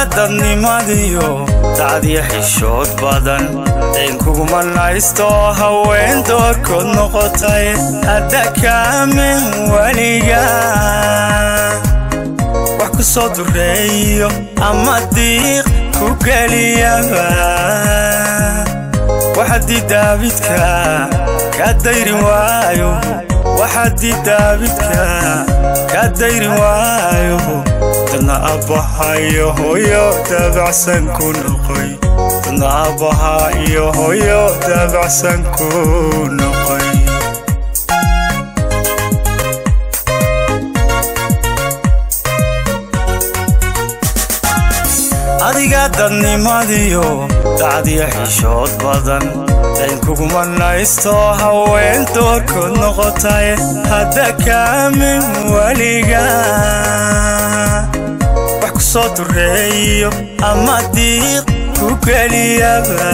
adiga dadnimadiyo dacdiya xishood badan dayn kuguma naysto haween doorkood noqotay hadda kaamin weliga wax ku soo dureeyo ama diiq ku geliyaba waxadii daabidka ka dayrin waayo waxadii daabidka ka dayrin waayo dadna abbaha iyo hooyo daabacsan ku noqoy dadna abbaha iyo hooyo daabacsan ku noqoy adiga dadnimadiyo dacdiya xishood badan dayn kuguma naysto haween doorkood noqotay hadda kaamin weliga wax ku soo dureeyo ama diiq ku geliyaba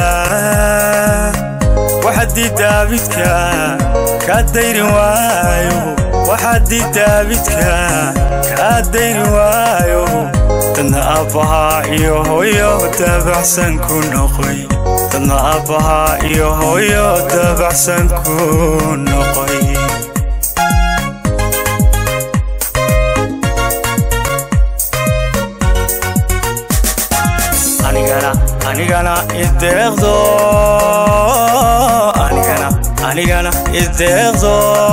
waxadii daabidka ka dayrin waayo waxadii daabidka ka dayrin waayo dadna abbaha iyo hooyo daabacsan ku noqoy dadna abbaha iyo hooyo daabacsan ku noqoy anigana anigana ideeqdo anigana anigana ideeqdo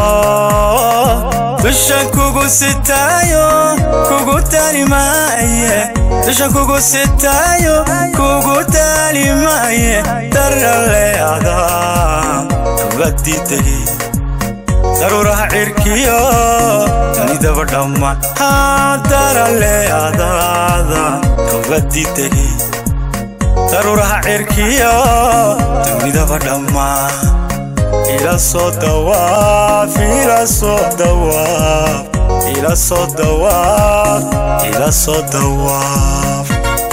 dushan kugu sitaayo kugu talimaaye dushan kugu sitaayo kugu talimaaye daraleada kubadii tegey daruuraha cirkiyo dunidaba dhammaan daraleadaada kubadii tegey daruuraha cirkiyo dunidaba dhammaan ila soo dawaaf ila soo dawaaf ila soo dawaaf ila soo dawaaf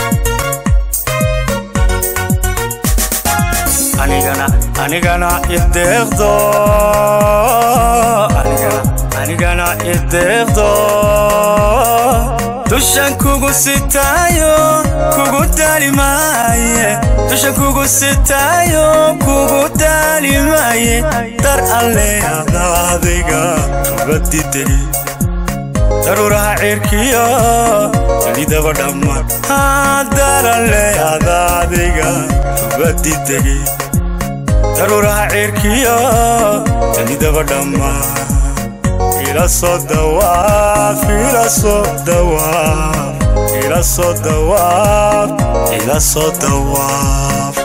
anigana anigana ideeqdo anigana anigana ideeqdo dushan kugu sitaayo kugu talimaaye dushan kugu sitaayo kugu talimaaye dar alle adaadiga kubadidey daruuraha cirkiyo dunidaba dhammaan dar alle adaadiga kubadidey daruuraha cirkiyo dunidaba dhammaan ila soo dawaaf ila soo dawaaf ila soo dawaaf ila soo dawaaf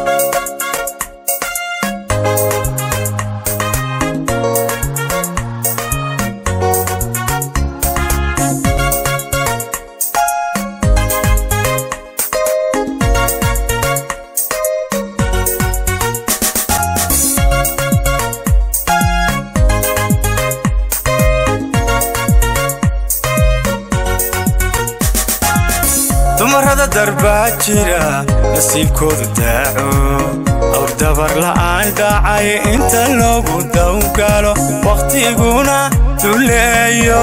dumarrada darbaa jira nasiibkoodu daaco awr dabar la'aan dhacay inta loogu dawgalo wakhtiguna duleeyo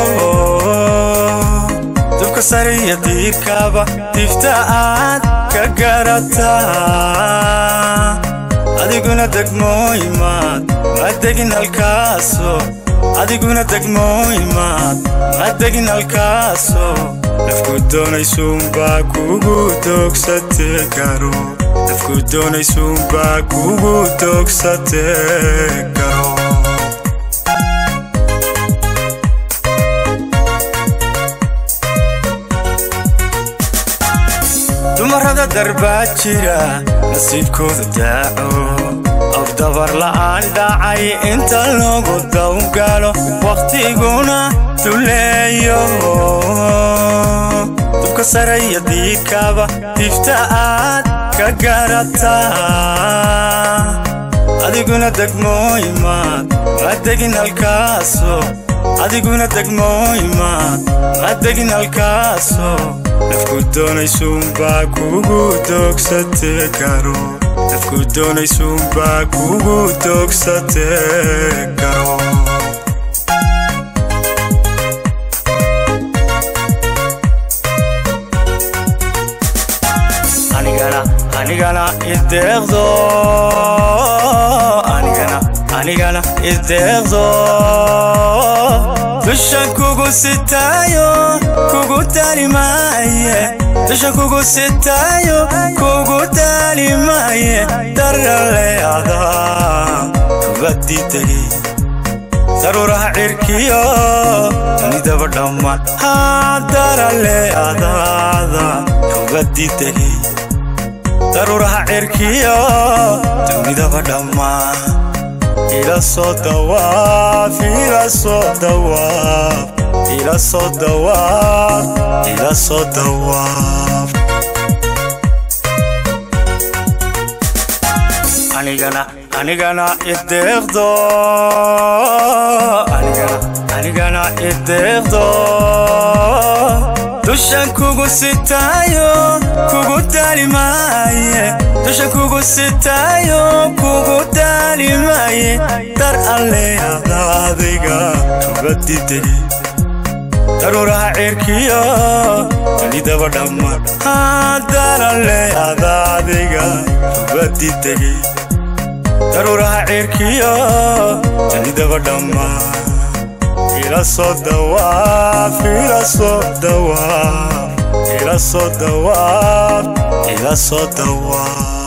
dubka sariya diirkaba difta aad ka garataa adiguna degmooyimaad ma degin halkaaso adiguna degmooyimaad ma degin halkaaso nafku doonaysuunbaa kugu doogsate karo nafku doonaysuunbaa kugu doogsate karo dumarrada darbaa jira nasiibkooda daaco awr dabar la'aan dhacay inta loogu dawgalo wakhtiguna duleeyo dubka saraya diirkaba difta aad ka garataa adiguna degmooyimaad ma degin halkaaso adiguna degmooyimaad ma degin halkaaso nafku doonaysuunbaa kugu doogsate karo nafku doonaysuunbaa kugu doogsate karo anigana ideeqdo anigana anigana ideeqdo dushan kugu sitaayo kugu talimaaye dushan kugu sitaayo kugu talimaaye darale adaa kugadidegi daruuraha cirkiyo dunidaba dhammaan hadarale adaada kugadidegi daruuraha cirkiyo dunidaba dhammaan ila soo dawaaf ila soo dawaaf ila soo dawaaf ila soo dawaaf anigana anigana ideeqdo anigana anigana ideeqdo dushan kugu sitaayo kugu talimaaye dushan kugu sitaayo kugu talimaaye dar alle adaadiga kugadidegi daruuraha cirkiyo dunidaba dhammaan dar alle adaadiga kugadidegi daruuraha cirkiyo dunidaba dhammaan ila soo dawaaf ila soo dawaaf ila soo dawaaf ila soo dawaaf